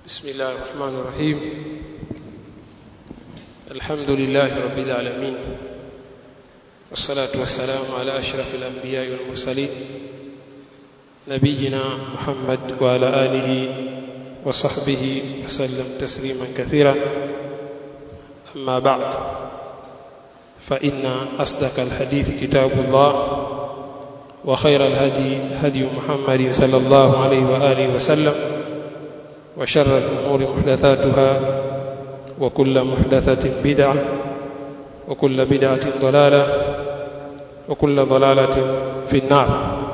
بسم الله الرحمن الرحيم الحمد لله رب العالمين والصلاة والسلام على أشرف الأنبياء والمرسلين نبينا محمد وعلى آله وصحبه وسلم تسليما كثيرا أما بعد فإن أصدق الحديث كتاب الله وخير الهدي هدي محمد صلى الله عليه وآله وسلم وشر الأمور محدثاتها وكل محدثة بدعة وكل بدعة ضلالة وكل ضلالة في النار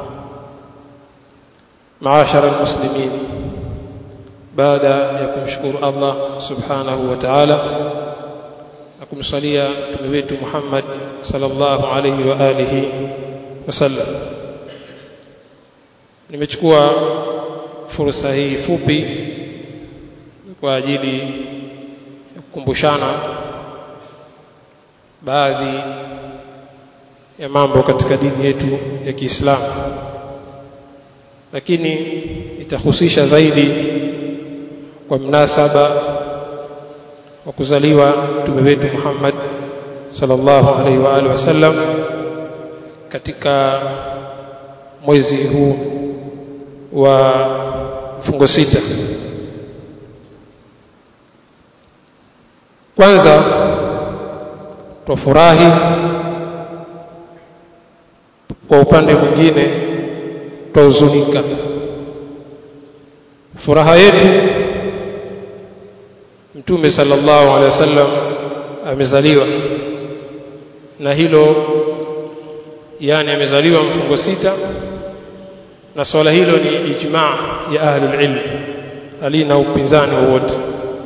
معاشر المسلمين بعد يكم شكر الله سبحانه وتعالى akumsalia mtume wetu Muhammad sallallahu alayhi wa alihi wasallam nimechukua fursa hii fupi kwa ajili ya kukumbushana baadhi ya mambo katika dini yetu ya Kiislamu lakini itahusisha zaidi kwa mnasaba wa kuzaliwa mtume wetu Muhammad sallallahu alaihi wa alihi wasallam katika mwezi huu wa mfungo sita kwanza twafurahi kwa upande mwingine twahuzunika furaha yetu mtume sallallahu alaihi wasallam amezaliwa na hilo yani amezaliwa mfungo sita na swala hilo ni ijmaa ya ahlul ilm halina upinzani wowote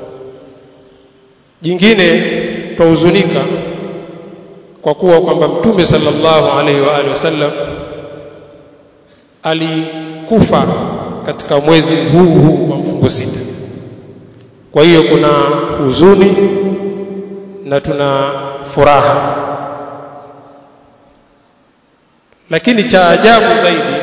jingine twahuzunika kwa kuwa kwamba mtume sallallahu alaihi wa alihi wasallam alikufa katika mwezi huu huu wa mfungo sita kwa hiyo kuna huzuni na tuna furaha lakini cha ajabu zaidi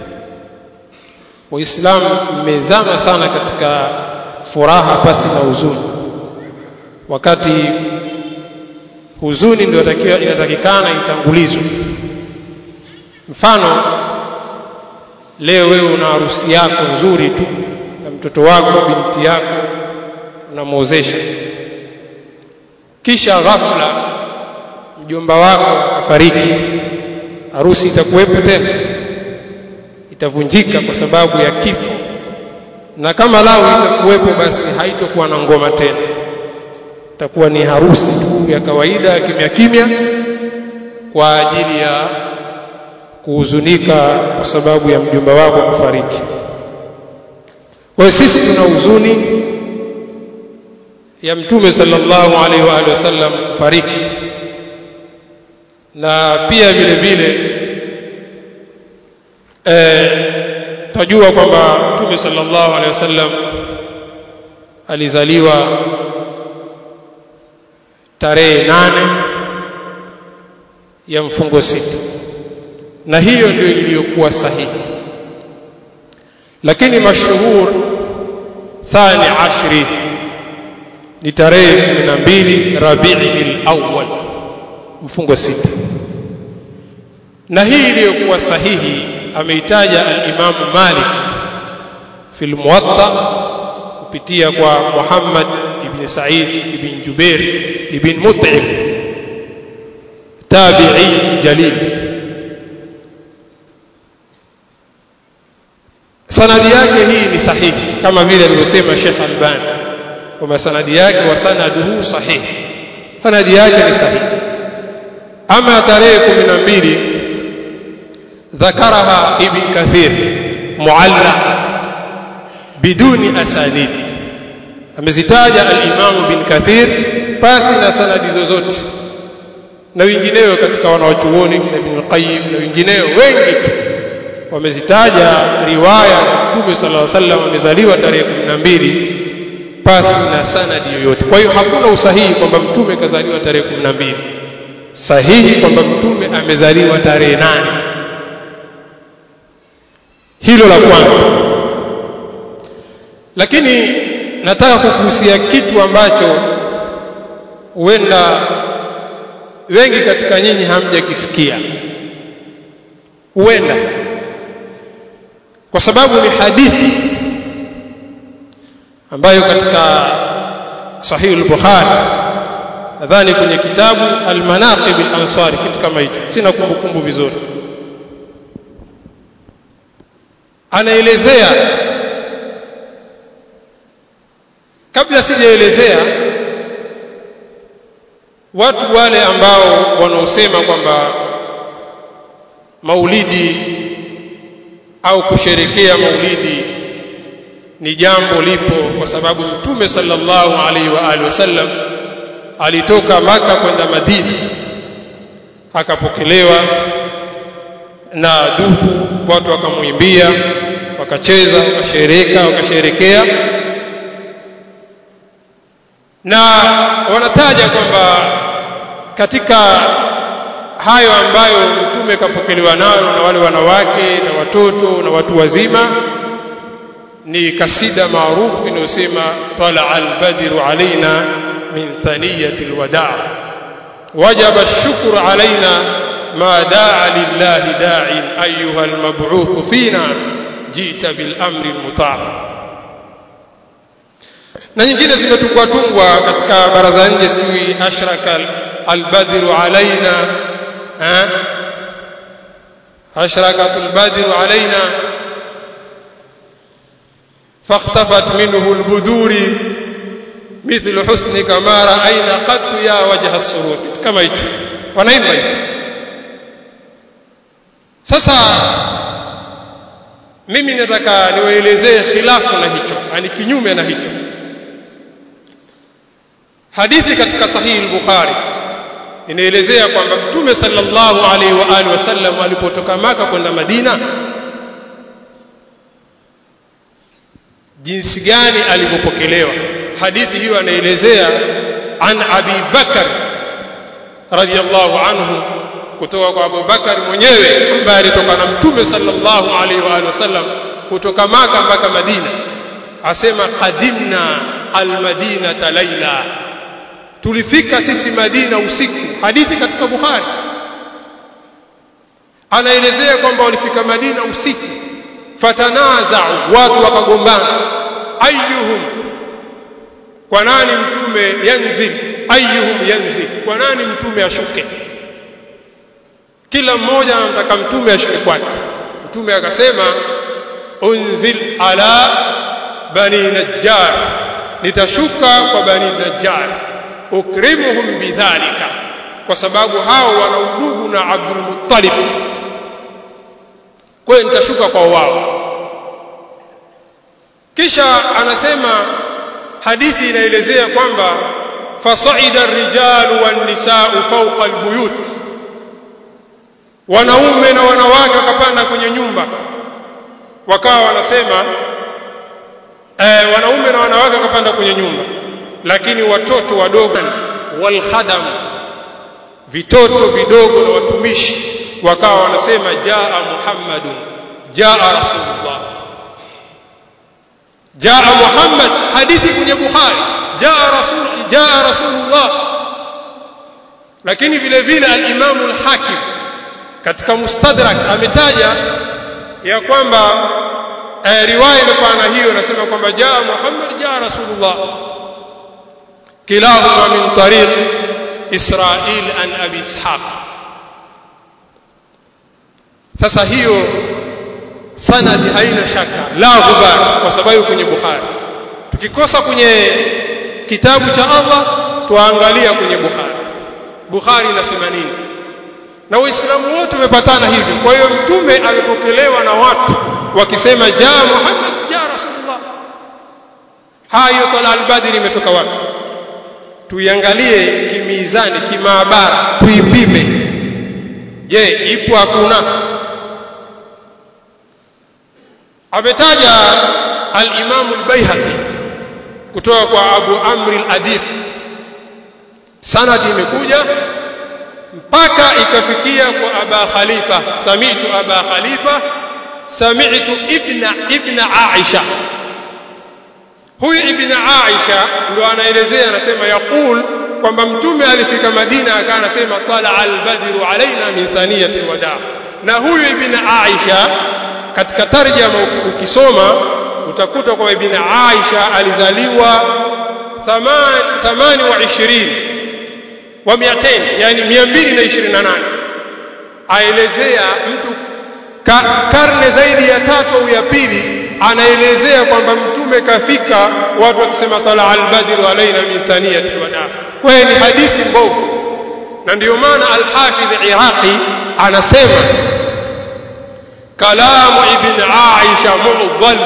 waislamu mmezama sana katika furaha pasi na huzuni wakati huzuni ndio inatakikana itangulizwe mfano leo wewe una harusi yako nzuri tu na mtoto wako binti yako unamwozesha kisha ghafla mjomba wako akafariki harusi itakuwepo tena itavunjika kwa sababu ya kifo na kama lao itakuwepo basi haitokuwa na ngoma tena itakuwa ni harusi tu ya kawaida kimya kimya kwa ajili ya kuhuzunika kwa sababu ya mjomba wako kufariki kwa hiyo sisi tuna huzuni ya mtume sallallahu alaihi wa alihi wasallam kufariki na pia vile vile eh tajua kwamba mtume sallallahu alaihi wasallam alizaliwa tarehe nane ya mfungo sita na hiyo ndio iliyokuwa sahihi lakini mashuhur thani ashri ni tarehe 12 Rabiul Awwal mfungo sita na hii iliyokuwa sahihi ameitaja al-Imam Malik fi al-Muwatta kupitia kwa Muhammad ibn Sa'id ibn Jubair ibn Mut'im tabi'i jalil sanadi yake hii ni sahihi kama vile alivyosema Sheikh Albani kwamba sanadi yake wa sanaduhu sahih sanadi yake ni sahihi ama tarehe 12 ذكرها ابن كثير معلق بدون اسانيد amezitaja al-Imam bin Kathir pasi na sanadi zozote na wengineo katika wanawachuoni na Ibn Qayyim na wengineo wengi tu wamezitaja riwaya za Mtume sallallahu alaihi wasallam amezaliwa tarehe 12 pasi na sanadi yoyote kwa hiyo hakuna usahihi kwamba mtume kazaliwa tarehe 12 sahihi kwamba mtume amezaliwa tarehe nane hilo la kwanza lakini nataka kukuhusia kitu ambacho huenda wengi katika nyinyi hamjakisikia huenda kwa sababu ni hadithi ambayo katika sahihi al-Bukhari nadhani kwenye kitabu al-Manaqib al-Ansari kitu kama hicho sina kumbukumbu vizuri anaelezea kabla sijaelezea watu wale ambao wanaosema kwamba maulidi au kusherekea maulidi ni jambo lipo kwa sababu mtume sallallahu alaihi wa alihi wasallam alitoka maka kwenda madina akapokelewa na dufu watu wakamwimbia wakacheza wakashereka wakasherekea na wanataja kwamba katika hayo ambayo mtume kapokelewa nayo na wale wanawake na watoto na watu wazima ni kasida maarufu inayosema tala albadru alaina min thaniyati alwada wajaba ash-shukru alaina ma daa lillahi da'in ayuha almab'uth fina jita bil amri almuta' na nyingine zimetungwa tungwa katika baraza nje sijui ashraka albadru alaina ha ashrakatul badru alaina فاختفت منه البذور مثل حسنك ما رأينا قط يا وجه السرور كما hicho wanaimba hivyo sasa mimi nataka niwaelezee khilafu na hicho yani kinyume na hicho hadithi katika sahihi al-Bukhari inaelezea kwamba mtume sallallahu alaihi wa alihi wasallam alipotoka maka kwenda Madina jinsi gani alivyopokelewa hadithi hiyo anaelezea an Abi Bakar radiyallahu anhu kutoka kwa Abu Bakar mwenyewe ambaye alitoka na mtume sallallahu alaihi wa alihi wasallam kutoka maka mpaka Madina asema qadimna almadinata laila tulifika sisi Madina usiku hadithi katika Bukhari anaelezea kwamba walifika Madina usiku fatanazau watu wakagombana ayyuhum kwa nani mtume yanzil ayyuhum yanzil kwa nani mtume ashuke kila mmoja anamtaka mtume ashuke kwake mtume akasema unzil ala bani najjar nitashuka kwa bani najjar ukrimuhum bidhalika kwa sababu hao wana udugu na Abdul Muttalib kwa hiyo nitashuka kwa wao kisha anasema hadithi inaelezea kwamba fasaida ar-rijalu wan-nisaa'u fawqa al-buyut wanaume na wanawake wakapanda kwenye nyumba wakawa wanasema eh, wanaume na wanawake wakapanda kwenye nyumba lakini watoto wadogo wal khadam vitoto vidogo na watumishi wakawa wanasema jaa muhammadun jaa rasulullah jaa muhammad hadithi kwenye bukhari jaa rasul jaa rasulullah lakini vile vile al-imam al-hakim katika mustadrak ametaja ya kwamba eh, riwaya imepana hiyo nasema kwamba jaa muhammad jaa rasulullah kilahuma min tariq israil an abi ishaq sasa hiyo sanadi haina shaka la ghubar kwa sababu kwenye bukhari tukikosa kwenye kitabu cha Allah tuangalia kwenye bukhari bukhari inasema nini na waislamu wote wamepatana hivyo kwa hiyo mtume alipokelewa na watu wakisema jaa muhammad jaa rasulullah hayo tala albadri imetoka wapi tuiangalie kimizani kimaabara tuipime je ipo hakuna ametaja al-Imam al-Baihaqi kutoka kwa Abu Amr al-Adif sanadi imekuja mpaka ikafikia kwa Aba Khalifa sami'tu Aba Khalifa sami'tu ibna ibna Aisha huyu ibn Aisha ndo anaelezea anasema yaqul kwamba mtume alifika Madina akawa anasema tala al-badru alaina min thaniyati alwada na huyu ibn Aisha katika tarjama ukisoma utakuta kwamba ibn Aisha alizaliwa 28 wa 200 yani 228 aelezea mtu ka, karne zaidi ya tatu au ya pili anaelezea kwamba mtume kafika watu wakisema tala al-badru alaina min thaniyati alwada kwa hiyo ni hadithi mbovu na ndio maana al-Hafidh Iraqi anasema kalamu ibn Aisha mu'dhal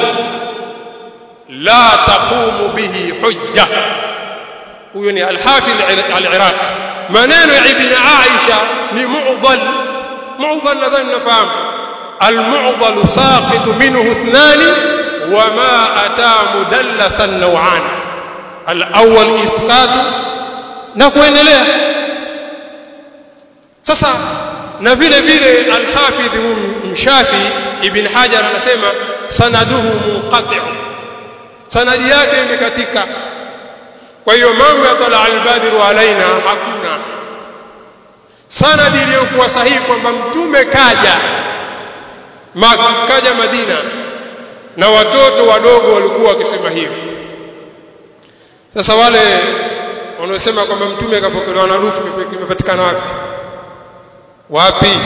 la taqumu bihi hujja huyo ni al-Hafidh al-Iraqi maneno ya ibn Aisha ni mu'dhal mu'dhal nadhani nafahamu al-mu'dhal saqit minhu ithnani وما أتى مدلسا نوعان الأول إثقات na kuendelea sasa na vile vile al-Hafidh Mshafi Ibn Hajar anasema sanaduhu munqati' sanadi yake imekatika kwa hiyo mambo ya tala al-badru alaina hakuna sanadi iliyokuwa sahihi kwamba mtume kaja kaja Madina na watoto wadogo walikuwa wakisema hivi sasa wale wanaosema kwamba mtume akapokelewa na rufu kimepatikana wapi wapi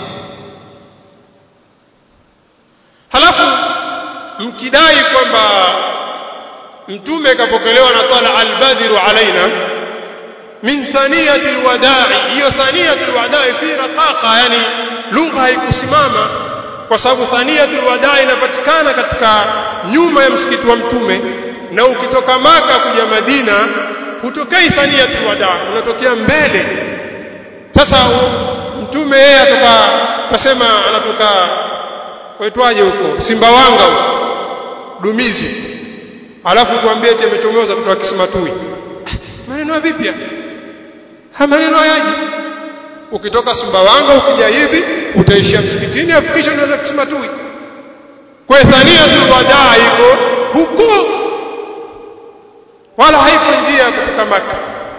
halafu mkidai kwamba mtume akapokelewa na tala albadhiru alaina min thaniyati alwada'i hiyo thaniyati alwada'i fi raqaqa yani lugha haikusimama kwa sababu thaniyatul wadaa inapatikana katika nyuma ya msikiti wa mtume na ukitoka maka kuja Madina hutokei thaniyatul wadaa unatokea mbele sasa mtume yeye atoka tutasema anatoka waitwaje huko Simbawanga huko Dumizi alafu tuambie eti amechomoza kutoka Kisimatui maneno ya vipi ha maneno hayaji ukitoka Sumbawanga ukija hivi utaishia msikitini afu kisha unaweza Kisimatui kwa thaniyatul wadaa iko huko wala haiko njia ya kutoka Maka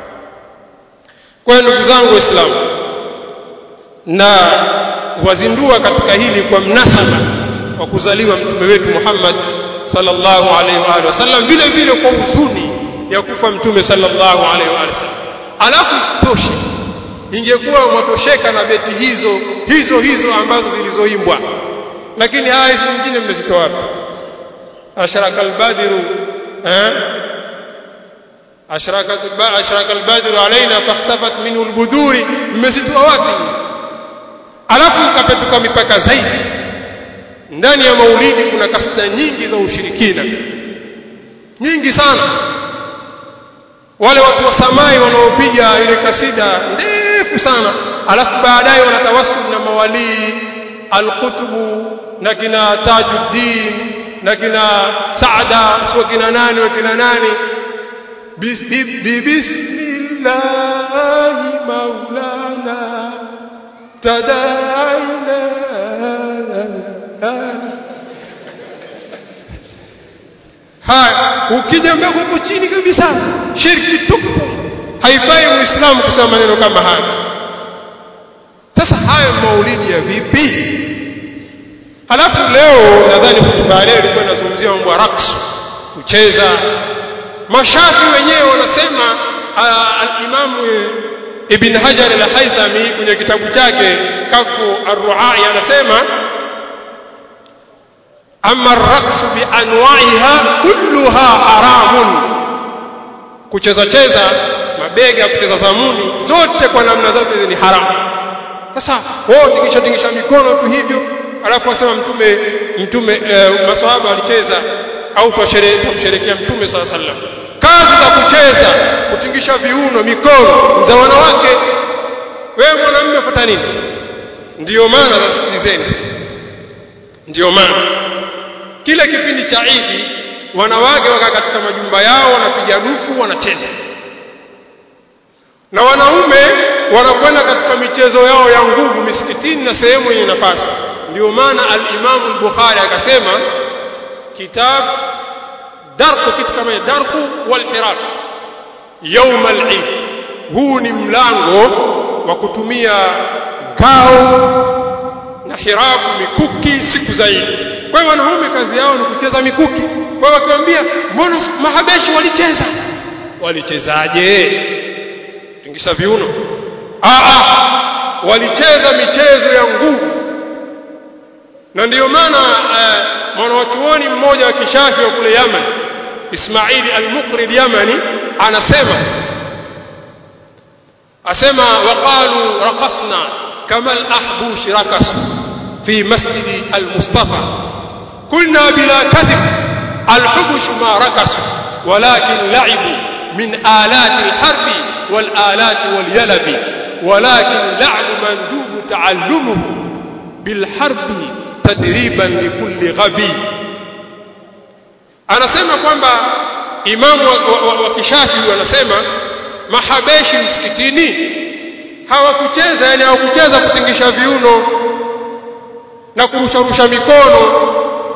kwa ndugu zangu waislamu na wazindua katika hili kwa mnasaba wa kuzaliwa mtume wetu Muhammad sallallahu alaihi wa alihi wasallam vile vile kwa huzuni ya kufa mtume sallallahu alaihi wa alihi wasallam alafu isitoshe ingekuwa mwatosheka na beti hizo hizo hizo ambazo zilizoimbwa lakini haya hizi nyingine mmezitoa wapi ashraka albadiru eh ashrakat ashraka albadiru alaina fahtafat minhu albuduri mmezitoa wapi alafu ikapetuka mipaka zaidi ndani ya maulidi kuna kasida nyingi za ushirikina nyingi sana wale watu wa samai wanaopiga ile kasida ndefu sana alafu baadaye wanatawassul na mawalii alqutubu na kina tajuddin na kina saada sio kina nani wa kina nani bismillahi maulana tadaina haya ukija mbele huko chini kabisa shirki tupu haifai muislamu kusema maneno kama haya sasa haya maulidi ya vipi halafu leo nadhani hotuba leo ilikuwa inazungumzia mambo ya raqs kucheza mashafi wenyewe wanasema al-Imam Ibn Hajar al-Haythami kwenye kitabu chake Kafu ar-Ru'ai anasema amma ar-raqs bi anwa'iha kulluha haramun kucheza cheza mabega kucheza zamuni zote kwa namna zote ni haramu sasa wao tingisha tingisha mikono tu hivyo alafu wasema mtume mtume e, maswahaba walicheza au tusherekea mtume sala sallam kazi za kucheza kutingisha viuno mikono za wanawake wewe mwanamume ufuata nini ndiyo maana zasikilizeni ndiyo maana kile kipindi cha Idi wanawake waka katika majumba yao wanapiga dufu wanacheza na wanaume wanakwenda katika michezo yao ya nguvu misikitini na sehemu yenye nafasi ndio maana al-Imam al-Bukhari akasema kitab darku kitu kama darku wal hirak يوم العيد huu ni mlango wa kutumia ngao na hiraku mikuki siku za Eid kwa hiyo wanaume kazi yao ni kucheza mikuki kwa hiyo wakiwaambia mbona mahabeshi walicheza walichezaje tingisha viuno ah walicheza michezo ya nguvu na ndiyo maana uh, mwanachuoni mmoja wa kishafi wa kule Yaman Ismaili al-Muqri al-Yamani anasema asema waqalu raqasna kama al-ahbush raqas fi masjid al-Mustafa قلنا بلا كذب الحبش ما رقصوا ولكن لعبوا من آلات الحرب والآلات واليلب ولكن لعب مندوب تعلمه بالحرب تدريبا لكل غبي anasema kwamba imamu wa, wa, wa kishafi wanasema mahabeshi msikitini hawakucheza yani hawakucheza kutingisha viuno na kurusharusha mikono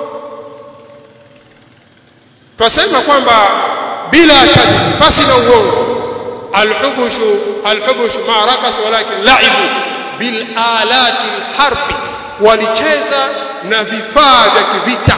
twasema kwamba bila kadhib pasi na uongo alhubushu alhubushu ma rakas walakin laibu bil alati alharbi walicheza na vifaa vya kivita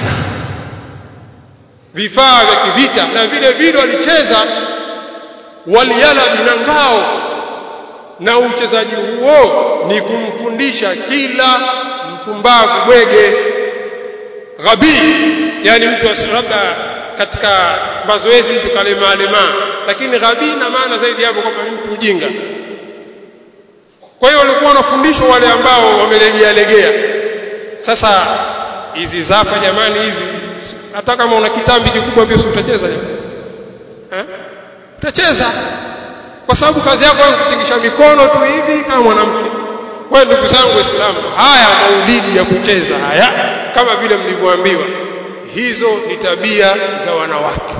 vifaa vya kivita na vile vile walicheza waliala na ngao na uchezaji huo ni kumfundisha kila mpumbavu bwege ghabii yani mtu labda katika mazoezi mtu kalema lema lakini ghabii na maana zaidi hapo kwamba mtu mjinga kwa hiyo walikuwa wanafundishwa wale ambao wamelegea legea sasa hizi zapa jamani hizi hata kama una kitambi kikubwa pia utacheza eh utacheza kwa sababu kazi yako ni kutingisha mikono tu hivi kama mwanamke kwa ndugu zangu waislamu haya maulidi ya kucheza haya kama vile mlivyoambiwa hizo ni tabia za wanawake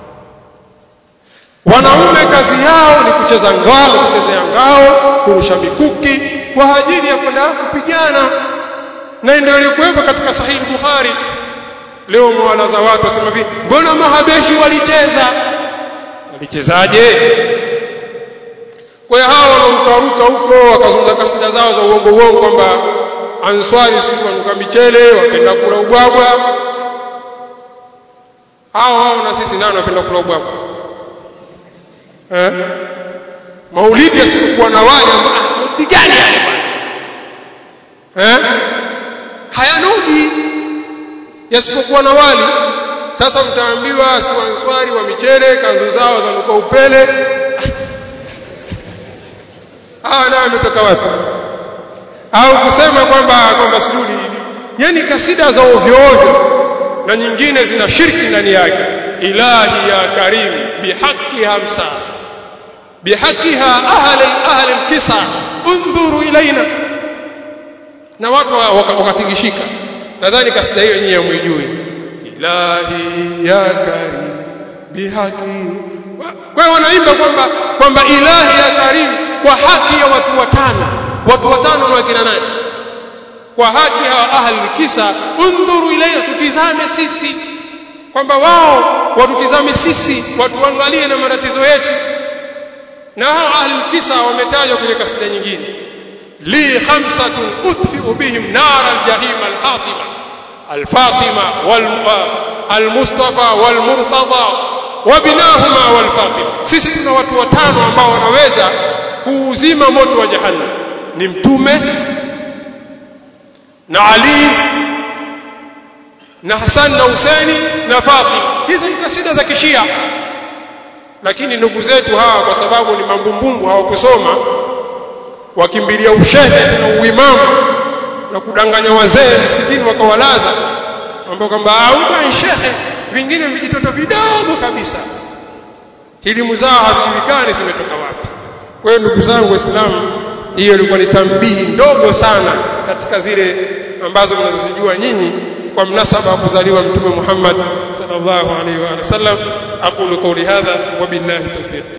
wanaume kazi yao ni kucheza ngao kuchezea ngao kurusha mikuki kwa ajili ya kwenda kupigana na ndio ilikuwepo katika sahihi Bukhari leo mwalaza watu wasema hivi mbona mahabeshi walicheza walichezaje kwa hiyo hao wanarukaruka huko wakazungumza kasida zao za uongo uongo kwamba answari siku wanuka michele wapenda kula ubwabwa hao hao na sisi nani wapenda kula ubwabwa eh maulidi yasipokuwa na wali ah gani yale bwana eh hayanuji yasipokuwa na wali sasa mtaambiwa answari wa michele kanzu zao zanuka upele hawa nayo ametoka wapi au kusema kwamba kwamba sujudi yani kasida za ovyo ovyo na nyingine zina shirki ndani yake ilahi ya karim bihaqi hamsa bihaqiha ahli ahli alkisa undhuru ilaina na watu wakatingishika nadhani kasida hiyo nyinyi hamwijui ilahi ya karim bihaqi kwa hiyo wanaimba kwamba kwamba ilahi ya karim kwa haki ya watu watano watu watano na wakina nani kwa haki ya ahli kisa undhuru ilaina tutizame sisi kwamba wao watutizame sisi watuangalie na matatizo yetu na hao ahli kisa wametajwa kwenye kasida nyingine li khamsatun utfi'u bihim nar aljahim alhatima alfatima wal almustafa walmurtada wabinahuma walfatima sisi tuna watu watano ambao wanaweza kuuzima moto wa jahannam ni mtume na Ali na Hassan na Husaini na Fatima hizi ni kasida za kishia lakini ndugu zetu hawa kwa sababu ni mambumbumbu hawakusoma wakimbilia ushehe na uimamu na kudanganya wazee msikitini wakawalaza ambao kwamba auba shehe vingine vijitoto vidogo kabisa elimu zao hazijulikani zimetoka wapi kwa hiyo ndugu zangu waislamu hiyo ilikuwa ni tambihi ndogo sana katika zile ambazo mnazozijua nyinyi kwa mnasaba wa kuzaliwa mtume Muhammad sallallahu alaihi wa sallam aqulu qawli hadha wa billahi tawfiq